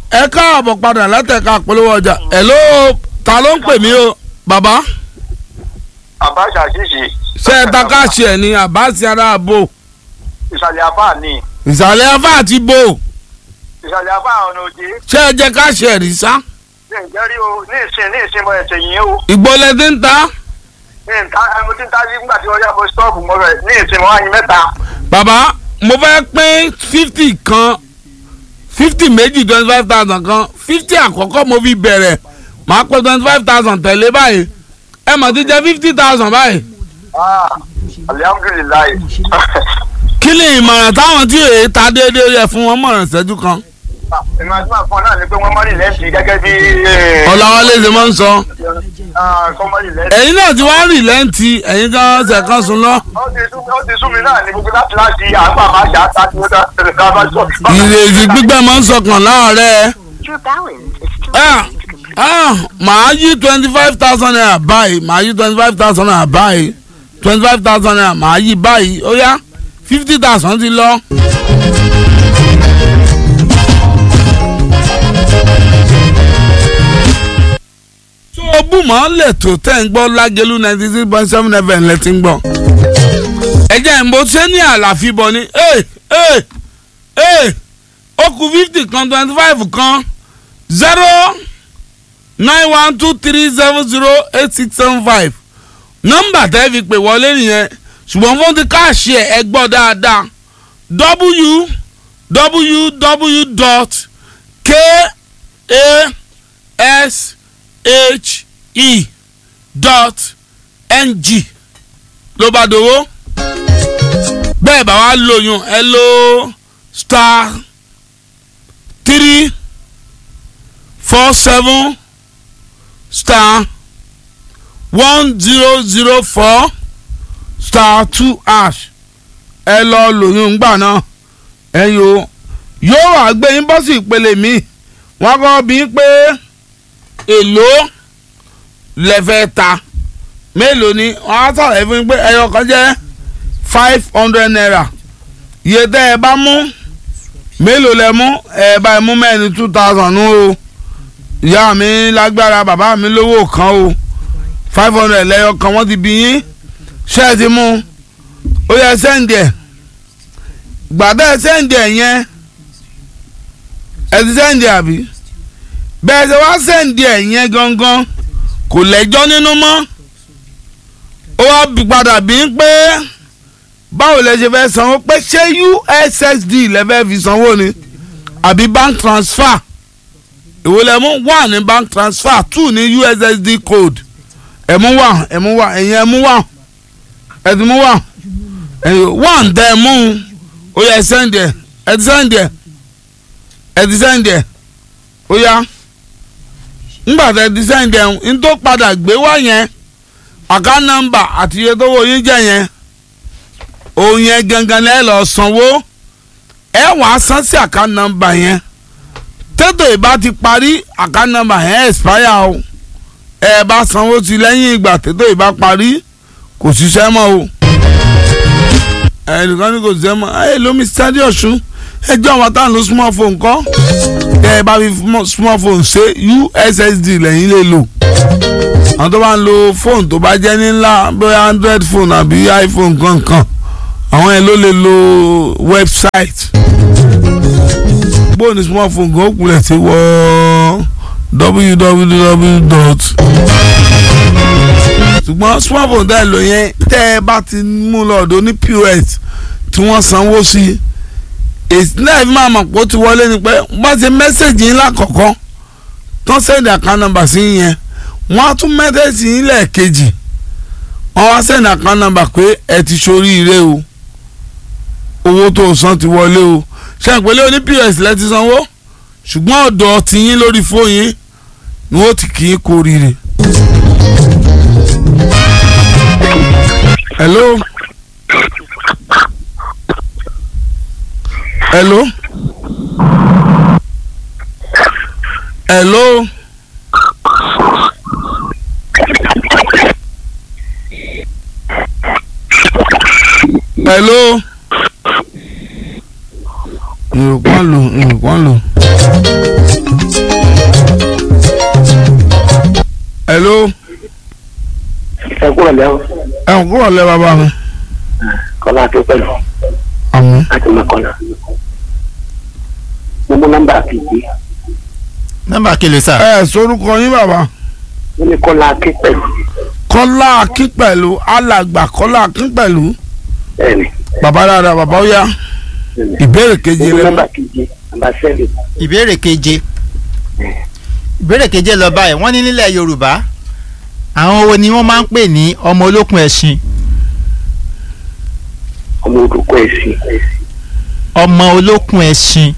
ẹ káàbọ̀ padà látẹ̀ka polówó ọjà hello ta ló ń pè mí o bàbá àbáṣà ṣíṣe ṣé ẹ ta káàṣì ẹ̀ ní àbáṣe ara àbò ìsàlẹ̀ afá ni ìsàlẹ̀ afá àti bò ìsàlẹ̀ afá ọ̀nà òjé ṣé ẹ jẹ káàṣì ẹ̀ rí sá ní ìjẹ́rí o ní ìsìn ní ìsìn mọ ẹ̀sẹ̀ yìí o ìgbọ́lẹ̀ tí ń ta ní ìta ẹmu tí ń ta sí nígbà tí wọ́n yá mo stọ́ọ̀bù mọ́ rẹ̀ ní ìsìn mọ́ àyìn mẹ́ta bàbá mo fẹ́ pín fifty kan fifty méjì twenty five thousand kan fifty àkọ́kọ́ mo fi bẹ̀rẹ̀ màá pé twenty five thousand tẹ̀lé báyìí ẹ mà ti jẹ fifty thousand báyìí Ah, alihamudulilayi kí ni ìmọ̀ràn táwọn tí èyí ta déédéé yẹ fún wọn mọ̀ràn ìṣẹ́jú kan ìmọ̀ àti máa fún ọ náà ni pé wọ́n mọ́rì lẹ́ǹtì gẹ́gẹ́ bí ọ̀làwálé ṣe máa ń sọ kọ́mọ́rì lẹ́ǹtì. ẹ̀yin náà ti wá rìn lẹ́ǹtì ẹ̀yin kan ṣe kan sùn lọ. ó ti sú ó ti sú mi náà ní gbogbo láti láti àgbà máa jà á tí ó dá ẹ̀rẹ̀ ká bá sọ. ìrètí gbígbẹ́ máa ń sọkàn láàárẹ̀ Your balance is still Ah, ready to complete. ah, màá yí twenty five thousand naira báyìí màá yí twenty five thousand naira báyìí twenty five thousand naira màá yí báyìí ó yá fifty thousand ti lọ. tó o bù mọ́ lè tó tẹ̀ ń gbọ́ lágẹ̀lú ninety six point seven fm lẹ ti ń gbọ́. ẹ jẹ́ ìbò ṣé ní àlàfíbọ̀ ni ẹ ẹ ẹ ó kù fifty kan twenty five kan zero nine one two three seven zero eight six seven five nọ́mbà tẹ́ fi pè wọlé nìyẹn ṣùgbọ́n fún ti káàṣì ẹ̀ ẹ gbọ́ dáadáa www dot k a s h e dot n g ló bá dowó bẹ́ẹ̀ bá wá lóyún ẹ ló star three four seven star one zero zero four star two ash ẹ lọ lóyún gbà náà ẹ̀yin o yóò wá gbé yín bọ́ sí ìpele mi wọ́n kọ́ bí pé èlò lẹ́fẹ̀ẹ́ ta mélòó ni wọ́n á sọ̀rọ̀ fún yín pé ẹyọ kan jẹ́ five hundred naira iye tẹ́ ẹ bá mú mélòó lẹ mú ẹ bá ẹ mú mẹ́rin two thousand nù o ìyá mi lágbára bàbá mi lówó kan o five hundred lẹ́yọ kan wọ́n ti bí yín ṣé ẹ ti mú ó yẹ sẹ́ǹdì ẹ̀ gbàdá ẹ sẹ́ǹdì ẹ̀ yẹn ẹ ti sẹ́ǹdì àbí bẹ́ẹ̀ ṣe wá sẹ́ǹdì ẹ̀ yẹn gangan kò lẹ́jọ́ nínú mọ́ ó wá bí padà bí ń pé báwo lẹ ṣe fẹ́ sanwó pé ṣé ussd lẹ fẹ́ fi sanwó ni àbí bank transfer èwo lẹ mú wà ní bank transfer two ní ussd code ẹ mú wà ẹ mú wà ẹ̀yin ẹ mú wà ẹ ti mú wà ẹ̀yin wà ń tẹ ẹ mú un ó yẹ sẹ́ǹdì ẹ̀ ẹ ti sẹ́ǹdì ẹ̀ ẹ ti sẹ́ǹdì ẹ̀ ó yá ńgbà tẹ ti sẹ́ǹdì ẹ̀ ń tó padà gbé wá yẹn àká nọ́mbà àti iye tó wọ yín jẹ́ yẹn òun yẹn gangan lẹ́ lọ sanwó ẹ wàá san sí àká nọ́mbà yẹn tètò ìbá ti parí àká nọ́mbà yẹn expire o ẹ bá sanwó sí lẹ́yìn ìgbà tètò ìbá parí kò ṣiṣẹ́ mọ́ o ẹnìkan ní kò ṣiṣẹ́ mọ́ ẹ lómi sáré ọ̀ṣun ẹjọ́ àwọn táwọn ló smartphone kọ́ ẹ bá fi smartphone ṣe ussd lẹ́yìn lè lò àwọn tó bá ń lo fóònù tó bá jẹ́ ní ńlá bóyá android phone àbí iphone kankan àwọn yẹn ló lè lo website bóònù smartphone gan òkúlẹ̀ ti wọ www dot ṣùgbọ́n smartphone tẹ́ ẹ lò yẹn tẹ́ ẹ bá ti mú lọ́dọ̀ ní pos tí wọ́n sanwó sí èsì náà fi máa mọ̀ pé ó ti wọlé ni pé wọ́n ti mẹ́sẹ̀gì ńlá kọ̀ọ̀kan tó sẹ́ndì account number sí yẹn wọ́n á tún mẹ́sẹ̀gì yín lẹ́ẹ̀kejì wọ́n wá sẹ́ndì account number pé ẹ ti ṣoríire o owó tó o san ti wọlé o ṣe àpèlé oní pos lẹ ti sanwó ṣùgbọ́n ọ̀dọ̀ tiyín lórí fóyín ni wọ́n ti kì í kú oríire. hello hello hello hello ìrùpá lò ìrùpá lò. kúrò lẹ́wọ̀ ẹ ń kúrò lẹ́ bàbá mi. kọ́lá tó pẹ̀lú àmín. láti mọ̀kànlá. mo mú nọ́mbà kejì nọ́mbà kele sà. ẹ sorúkọ yín bàbá. mo ní kọ́lá ké pẹ̀lú kọ́lá akínpẹ̀lú alàgbà kọ́lá akínpẹ̀lú. bẹ́ẹ̀ni bàbá dáadáa bàbá ó yá bẹ́ẹ̀ni. ìbéèrè mo keje mú rẹ. nọ́mbà kejì nọ́mbà sẹ́ẹ̀lì ìbéèrè keje ìbéèrè keje lọ báyìí wọ́n ní nílẹ̀ yorùbá àwọn wo ni wọ́n máa ń pè ní ọmọ olókun ẹṣin ọmọ olùkọ́ ẹ̀sìn ọmọ olókun ẹṣin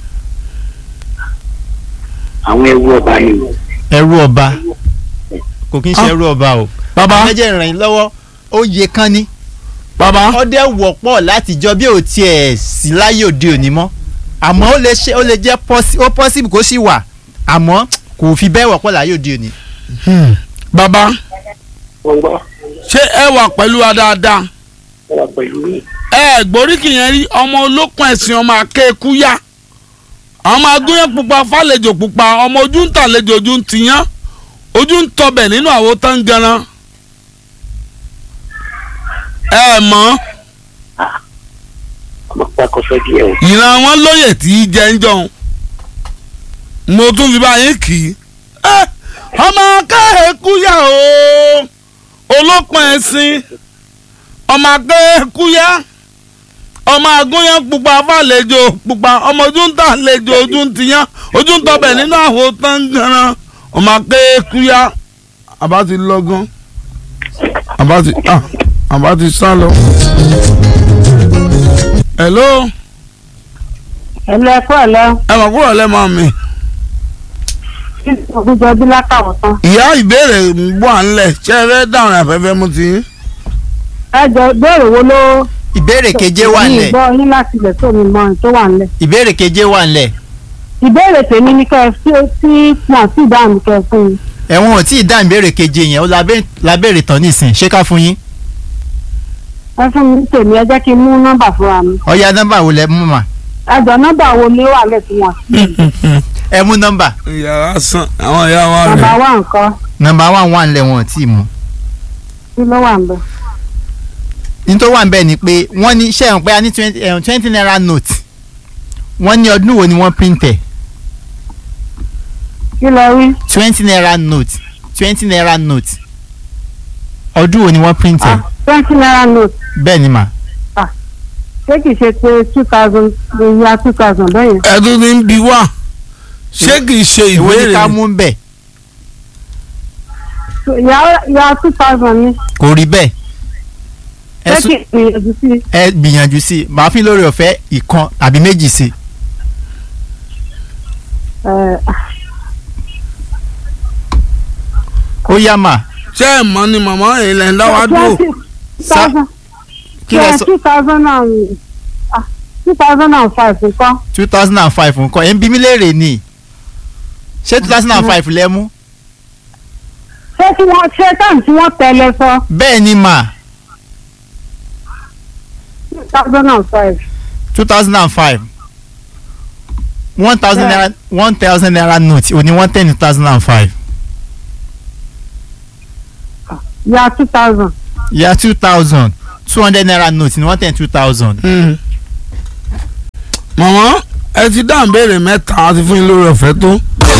àwọn ẹrú ọba yìí ẹrú ọba kò kí n ṣe Ah. ẹrú ọba o bàbá méjì ìrìn lọ́wọ́ ó yẹ kán ní bàbá ọdẹ wọ́pọ̀ látijọ́ bí ò tiẹ̀ sí láyé òde òní mọ́ àmọ́ ó lè ṣe ó lè jẹ́ pọ́sí ó pọ́sibù kó sì wà àmọ́ kò fi bẹ́ẹ̀ wọ́pọ̀ láyé òde òní. Hmm. bàbá wọ́n gbọ́ ṣé ẹ wà pẹ̀lú wa dáadáa wọ́n wà pẹ̀lú yìí ẹ gbóríkì yẹn rí ọmọ olókun ẹ̀sìn ọmọ akéèkú yá ọmọ agúnyán pupa fàlejò pupa ọmọ ojú ń tàlejò ojú ń tiyán ojú ń tọbẹ̀ nínú àwo tán ganan ẹ mọ̀ ọmọ pàkọ́sọ́ díẹ̀ o ìran wọn lóye tí í jẹ ń jọun mo tún fi báyìí kì í ẹ ọmọ akéèkú yá o olókun ẹ̀sìn ọmọ akéèkú yá ọmọ agúnyán pupa fàlejò pupa ọmọ ojú ń tàlejò ojú ń tiyán ojú ń tọbẹ̀ nínú àwo tán ganan ọmọ akéèkú yá àbá ti lọ́gán àbá ti ah, àbá ti sá lọ. hello ẹ̀lẹ́ ẹ̀kọ́ ẹ̀lẹ́ ẹ mọ̀ kúrò lẹ́mọ̀ mi. ògùnjọ bí látàwọn tán. ìyá ìbéèrè ń bọ̀ à ń lẹ̀ ṣé ẹ fẹ́ dáhùn àfẹ́fẹ́ mú ti yín. ẹ jọ béèrè wo ló. ìbéèrè keje wà mi ńlẹ̀ gbọ́ yín láti ilẹ̀ tó mi mọ ohun tó wà nílẹ̀. ìbéèrè keje wà ńlẹ̀ ìbéèrè tèmi ni kẹ́ ẹ sí sí wọn sí ìdáhùn kẹ́ ẹ fún mi. ẹ̀wọ̀n ò tí ì dá ìbéèrè keje yẹn ó labé- labéèrè tán nísìn ṣé ká fún yín ẹ fún mi tèmi ẹ jẹ́ kí n mú nọ́mbà fúnra mi. ọ̀ya nọ́mbà wo lẹ mú mà ẹ jọ nọ́mbà wo ni ó wà lẹ̀ tí wọ́n sí. ẹ mú nọ́mbà ìyá sàn àwọn ìyá wa nọ́mbà rẹ̀. wà nǹkan nọ́mbà wà wà ńlẹ̀ wọn ò tí ì mú kí ló wà ń bẹ̀. ní tó wà ń bẹ̀ ni pé wọ́n ní ṣé ẹ̀hún pé a ní twenty naira note wọ́n ní ọdún wo ni wọ́n print ẹ̀ kí lẹ rí. twenty naira note twenty naira note ọdún wo ni wọ́n print ẹ̀ ah twenty naira note bẹ́ẹ̀ ni mà ṣé kìí ṣe pé two thousand ya two thousand bẹ́ẹ̀ yẹn. ẹ̀dùn ní ń bi wá ṣé kì í ṣe ìwé ni ká ìbéèrè mú bẹ̀ ya ya two thousand ni kò rí bẹ́ẹ̀ ẹ ṣé sún- kìí gbìyànjú sí i. ẹ gbìyànjú sí i màá fi lórí ọ̀fẹ́ ìkan àbí méjì sí i ẹ, ó yá mà ṣé ẹ mọ̀ ni màmá ilẹ̀ ń dá wa dúró. twenty Sa- thousand. kí lẹ sọ two thousand and ah two thousand and five nǹkan. two thousand and five nǹkan ẹ̀ ń bí mi léèrè ni ṣé two thousand and five lẹ mú ṣé tí wọ́n ṣe tán tí wọ́n tẹ̀lé sọ bẹ́ẹ̀ ni mà two thousand and five. two thousand and five one thousand Yeah. naira one thousand naira note òní one ten two thousand and five ya two thousand. yà two thousand two hundred naira note ní one ten two thousand Hmm. màmá ẹ ti dáhùn béèrè mẹ́ta àti fún yín lórí ọ̀fẹ́ tó.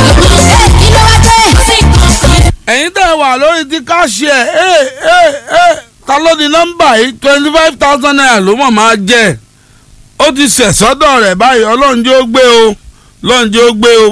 ẹ̀yin tẹ́ ẹ wà lórí ti káṣí ẹ̀ ẹ́ ẹ́ ẹ́ ta ló di nọ́mbà yìí twenty five thousand naira ló mọ̀ máa jẹ́ ó ti ṣẹ̀ sọ́dọ̀ rẹ̀ báyìí ọlọ́run jẹ́ ó gbé o ọlọ́run jẹ́ ó gbé o